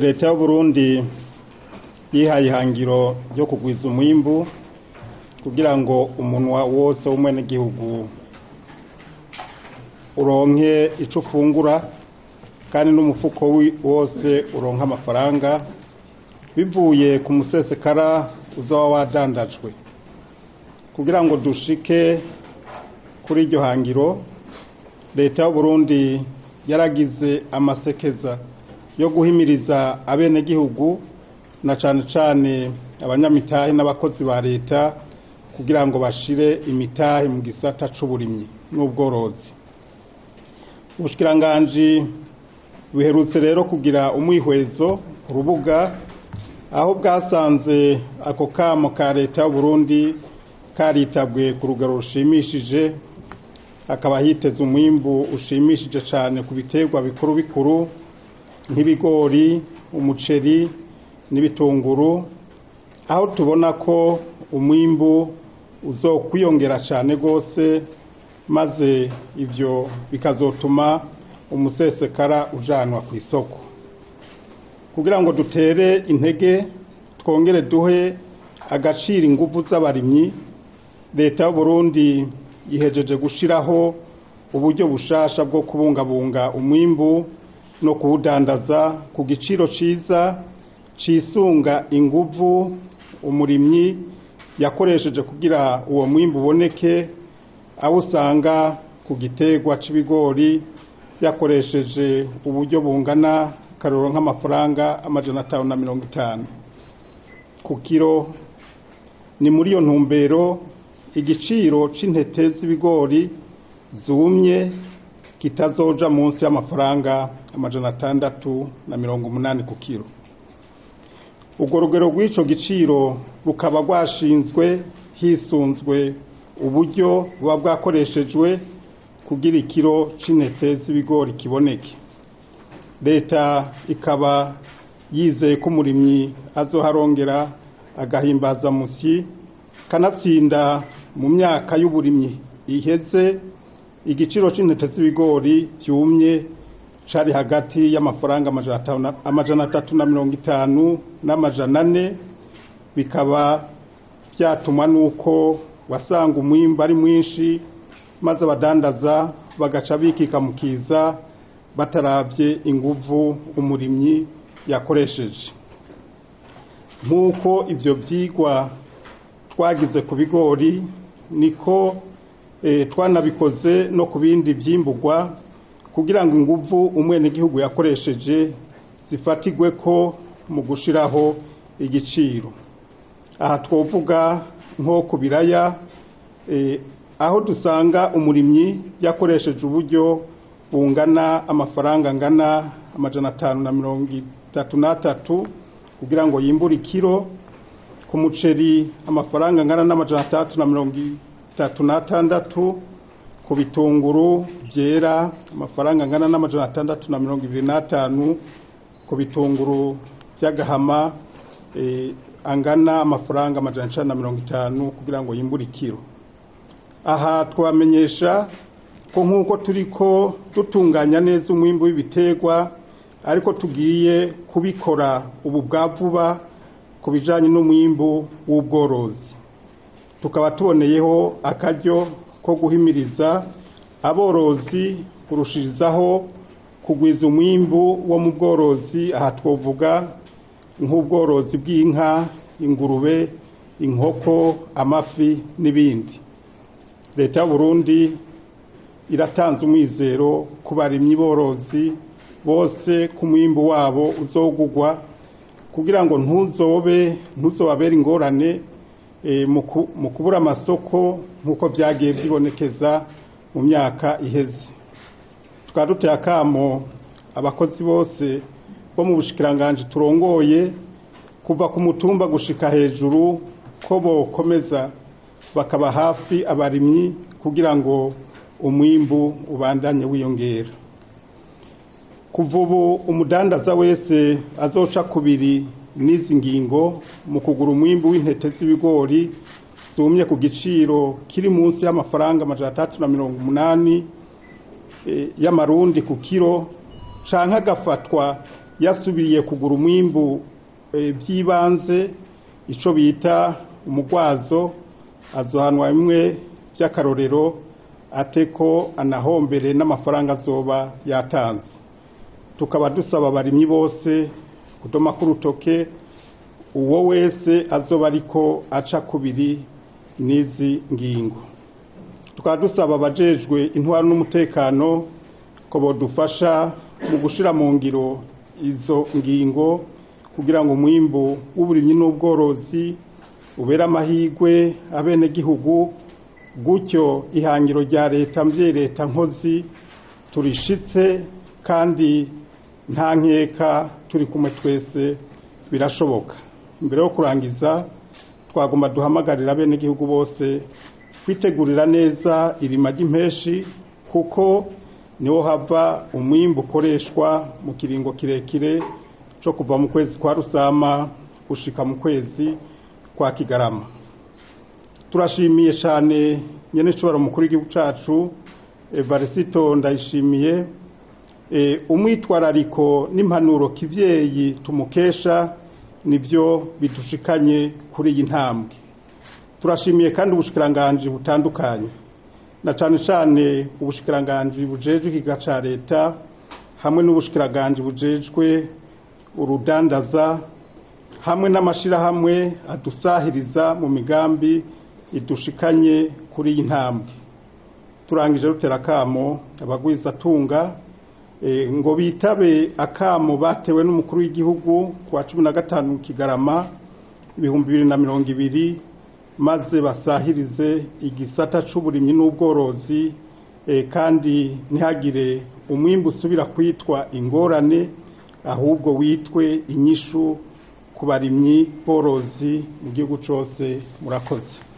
leta y'uburundi yihaye ihangiro ryo kugwiza umwimbu kugira ngo umunwa wose w'umwenegihugu uronke ico ufungura kandi n'umufuko wose uronka amafaranga bivuye ku musesekara uzaba wadandajwe kugira ngo dushike kuri iryo hangiro leta y'uburundi yaragize amasekeza yo guhimiriza abenegihugu na cane cane abanyamitahe n'abakozi ba leta kugira ngo bashire imitahe mu gisata c'uburimyi n'ubworozi ubushikiranganji buherutse rero kugira umwihwezo urubuga aho bwasanze ako kamo ka leta y'uburundi karitabwe ku rugero rushimishije hakaba hiteze umwimbu ushimishije cyane ku biterwa bikuru bikuru nk'ibigori umuceri n'ibitunguru aho tubona ko umwimbu uzokwiyongera cyane rwose maze ibyo bikazotuma umusesekara ujanwa ku isoko kugira ngo dutere intege twongere duhe agaciro ingufu z'abarimyi leta y'uburundi yihejeje gushiraho uburyo bushasha bwo kubungabunga umwimbu no kuwudandaza ku giciro ciza cisunga inguvu umurimyi yakoresheje kugira uwo mwimbu uboneke aho usanga ku giterwa c'ibigori yakoresheje uburyo bungana karoro nk'amafaranga amajana atanu na mirongo itanu ku kiro ni muri iyo ntumbero igiciro c'intete z'ibigori zumye kitazoja munsi y'amafaranga amajana atandatu na mirongo umunani ku kiro urwo rugero rw'ico giciro rukaba rwashinzwe hisunzwe uburyo buba bwakoreshejwe kugira ikiro c'intete z'ibigori kiboneke leta ikaba yizeye ko umurimyi azoharongera agahimbaza musi kanatsinda mu myaka y'uburimyi iheze igiciro c'intete z'ibigori vyumye cari hagati y'amafaranga amajana atatu na mirongo itanu n'amajana ane bikaba vyatumwa n'uko wasanga umwimbu ari mwinshi maze abadandaza bagaca bikikamukiza bataravye inguvu umurimyi yakoresheje nk'uko ivyo vyigwa twagize ku bigori niko twanabikoze no ku bindi vyimburwa kugira ngo inguvu umwenegihugu yakoresheje zifatigwe ko mu gushiraho igiciro aha twovuga nko ku biraya aho dusanga umurimyi yakoresheje uburyo bungana amafaranga angana amajana atanu na mirongo itatu n'atatu kugira ngo yimbure ikiro ku muceri amafaranga angana n'amajana atandatu na mirongo itatu n'atandatu ku bitunguru byera amafaranga angana n'amajana atandatu na mirongo ibiri n'atanu ku bitunguru by'agahama angana amafaranga amajana icana na mirongo itanu kugira ngo yimbure ikiro aha twamenyesha ko nk'uko turi ko dutunganya neza umwimbu w'ibiterwa ariko tugiye kubikora ubu bwa vuba ku bijyanye n'umwimbu w'ubworozi tukaba tuboneyeho akaryo ko guhimiriza aborozi kurushirizaho kugwiza umwimbu wo mu bworozi aha twavuga nk'ubworozi bw'inka ingurube inkoko amafi n'ibindi leta y'uburundi iratanze umwizero ku barimyi borozi bose ku mwimbu wabo uzogugwa kugira ngo ntuzobe ntuzobabere ingorane mu kubura amasoko nk'uko byagiye byibonekeza mu myaka iheze tukaba duteye akamo abakozi bose bo mu bushikiranganji turongoye kuva ku mutumba gushika hejuru ko bokomeza bakaba hafi abarimyi kugira ngo umwimbu ubandanye wiyongera kuva ubu umudandaza wese azoca kubiri n'izi ngingo mu kugura umwimbu w'intete z'ibigori zumye ku giciro kiri munsi y'amafaranga amajana atandatu na mirongo umunani y'amarundi ku kiro canke agafatwa yasubiriye kugura umwimbu by'ibanze icyo bita umugwazo azohanwa bimwe by'akarorero ate ko anahombere n'amafaranga azoba yatanze tukaba dusaba abarimyi bose kudoma k'urutoke uwo wese azoba ariko aca kubiri n'izi ngingo tukaba dusaba abajejwe intwaro n'umutekano ko bodufasha mu gushyira mu ngiro izo ngingo kugira ngo umwimbu w'uburimyi n'ubworozi ubere amahirwe abenegihugu gutyo ihangiro rya leta mbye leta nkozi turishitse kandi nta nkeka turi kumwe twese birashoboka mbere yo kurangiza twagomba duhamagarira abenegihugu bose kwitegurira neza irima ry'impeshi kuko niho hava umwimbu ukoreshwa mu kiringo kirekire cyo kuva mu kwezi kwa rusama gushika mu kwezi kwa kigarama turashimiye cyane nyene nshobora mukuru w'igihugu cacu Evarisito ndayishimiye umwitwarariko n'impanuro kivyeyi tumukesha nibyo bidushikanye kuri iyi ntambwe turashimiye kandi ubushikiranganje butandukanye na cyane cyane ubushikiranganje bujejwe ikiga ca leta hamwe n'ubushikiranganje bujejwe urudandaza hamwe n'amashirahamwe adusahiriza mu migambi idushikanye kuri iyi ntambwe turangije rutera akamo abagwizatunga ngo bitabe akamo batewe n'umukuru w'igihugu ku wa cumi na gatanu kigarama ibihumbi bibiri na mirongo ibiri maze basahirize igisata c'uburimyi n'ubworozi kandi ntihagire umwimbu usubira kwitwa ingorane ahubwo witwe inyishu ku barimyi borozi mu gihugu cyose murakoze